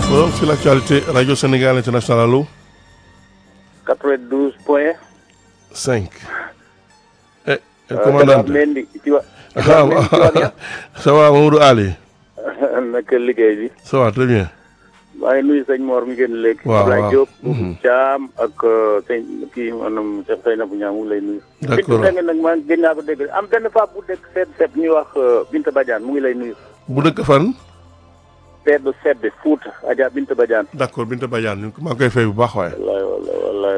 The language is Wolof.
Forum sur l'actualité Radio Sénégal International allo 92 point 5. Eh, el commandante. Mendy ci wa Ah, ça va Mamadou Ali naka liggéey bi ça va très bien. maa ngi nuyu sëñ Mor mi ngeen léegi Waaw, Ablaye waaw. Diop Mhm. Thiam ak euh, sëñ kii maanaam Cheikh Seynabou Niang mu ngi lay nuyu D'accord. Bintu Seng nag maa gën naa ko dégg am benn femme bu dëkk sedd sedd ñuy wax euh, Binta Badiane mu ngi lay nuyu bu dëkk fan. sedd sedd Fouta Adja Binta Badiane d'accord Binta Badiane maa ngi koy fay bu baax waaye. wallaay wallaay wallaay